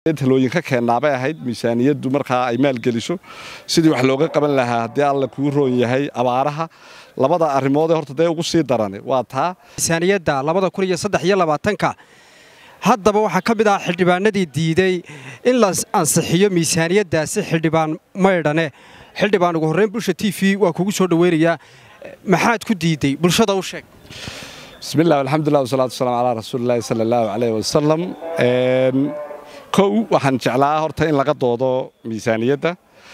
talooyin ka keennaabay ahayd miisaaniyaddu markaa ay maalgeliso sidii wax looga qaban lahaa haddii alla kuu roon yahay abaaraha labada arrimoodee horta dee ugu sii darani waa taa miisaaniyadda labada kun iyo saddex iyo labaatanka haddaba waxaa ka mid ah xildhibaanadii diiday in la ansixiyo miisaaniyaddaasi xildhibaan maydhane xildhibaan ugu horreyn bulsha t v waa kugu soo dhoweynayaa maxaad ku diiday bulshada u sheeg bismiillah alxamdulilah wasalaatu wasalaam calaa rasuulillahi sala allahu caleyh wasalam kow waxaan jeclaa horta in laga doodo miisaaniyadda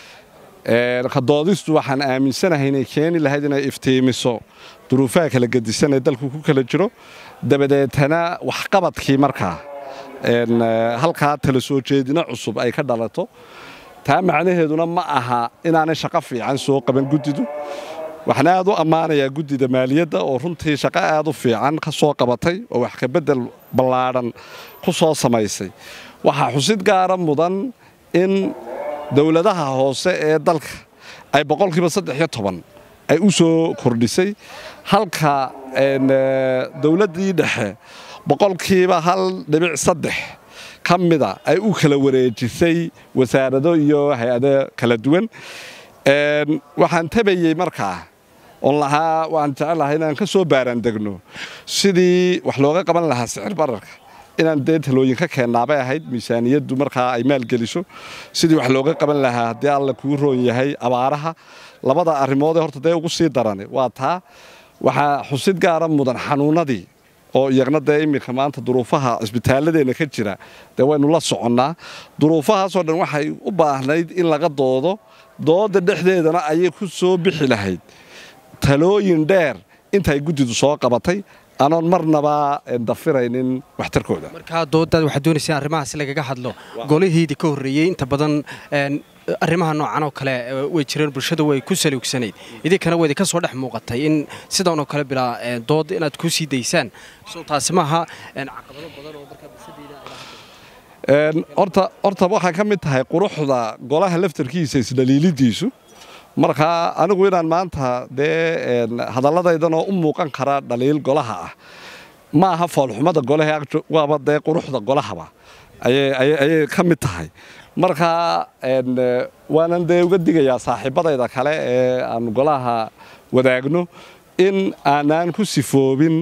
ka doodistu waxaan aaminsanahay inay keeni lahayd inay iftiimiso duruufaha kala gedisan ee dalku ku kala jiro dabadeetana waxqabadkii markaa halkaa tala soo jeedino cusub ay ka dhalato taa macnaheeduna ma aha inaanay shaqo fiican soo qaban guddidu waxaan aad u ammaanayaa guddida maaliyadda oo runtii shaqo aad u fiican ka soo qabatay oo wax kabedel ballaadhan ku soo samaysay waxaa xusid gaara mudan in dowladaha hoose ee dalka ay boqolkiiba saddex iyo toban ay u soo kordhisay halka dowladdii dhexe boqolkiiba hal dhibic saddex ka mida ay u kala wareejisay wasaarado iyo hay-ado kala duwan waxaan tabayey markaa oon lahaa waan jecelahay inaan ka soo baaraandegno sidii wax looga qaban lahaa sicir bararka inaan dee talooyin ka keennaabay ahayd miisaaniyaddu markaa ay maalgeliso sidii wax looga qaban lahaa haddii alla kuu roon yahay abaaraha labada arrimoodee horta dee ugu sii darani waa taa waxaa xusid gaara mudan xanuunnadii oo iyagna dee iminka maanta duruufaha cisbitaaladeenna ka jira dee waynu la soconnaa duruufahaasoo dhan waxay u baahnayd in laga doodo dooda dhexdeedana ayay ku soo bixi lahayd talooyin dheer intaay guddidu soo qabatay anoon marnaba dafiraynin waxtarkooda markaa doodaad waxaad doonaysaa arrimahaas lagaga hadlo golihiidii ka horreeyey inta badan arrimaha noocan oo kale way jireen bulshada way ku saluugsanayd idinkana way idinka soo dhex muuqatay in sidan oo kale bilaa dood inaad ku sii daysaan so taasi maaha caqabado badan oo markaa bulshadeeda horta horta waxay ka mid tahay quruxda golaha laftarkiisa isdhaliilidiisu markaa anigu inaan maanta dee hadalladaydanoo u muuqan kara dhaliil golaha ah ma aha foolxumada golaha waaba dee quruxda golahaba ayay ka mid tahay markaa waanan dee uga digayaa saaxiibbadayda kale ee aan golaha wadaagno in aanaan ku sifoobin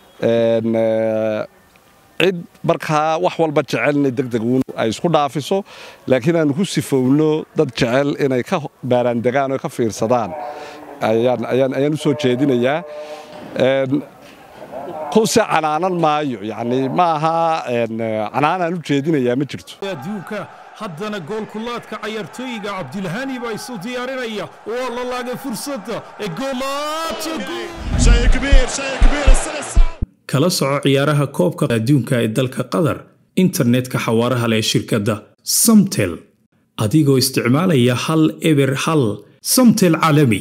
cid markaa wax walba jecel inay degdeguun ay isku dhaafiso laakiin aanu ku sifowno dad jecel inay ka baaraandegaan oo ka fiirsadaan ayaan u soo jeedinayaa kuse canaanan maayo yani ma aha canaanaan u jeedinayaa ma jirto adduunka haddana goolkulaadka cayaartooyiga cabdilhani baa isu diyaarinaya waa la laagay fursadda ee kala soco ciyaaraha koobka adduunka ee dalka qatar internetka xawaaraha leh shirkadda samtel adigoo isticmaalaya hal eber hal samtel caalami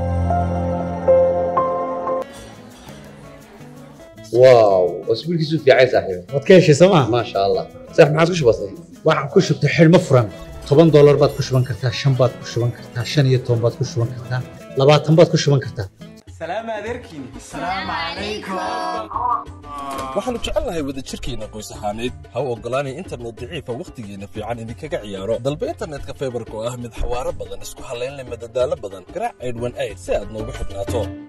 واو اسبوع كيسو في عايز صاحبي waad ka heshay sooma ما شاء الله صح ما عادش بسيط waxaan ku shubtay xidhmo furan toban doolar baad ku shuban kartaa shan baad ku shuban kartaa shan iyo toban baad ku shuban kartaa labaatan baad ku shuban kartaa waxaannu jecelnahay wadajirkeenna qoys ahaaneed ha u oggolaanay internet daciifa wakhtigeenna fiican idinkaga ciyaaro dalba internetka faybarka oo ah mid xawaaro badan isku hallayn leh madadaalo badan garaac aydhwan ayd si aad noogu xidhnaato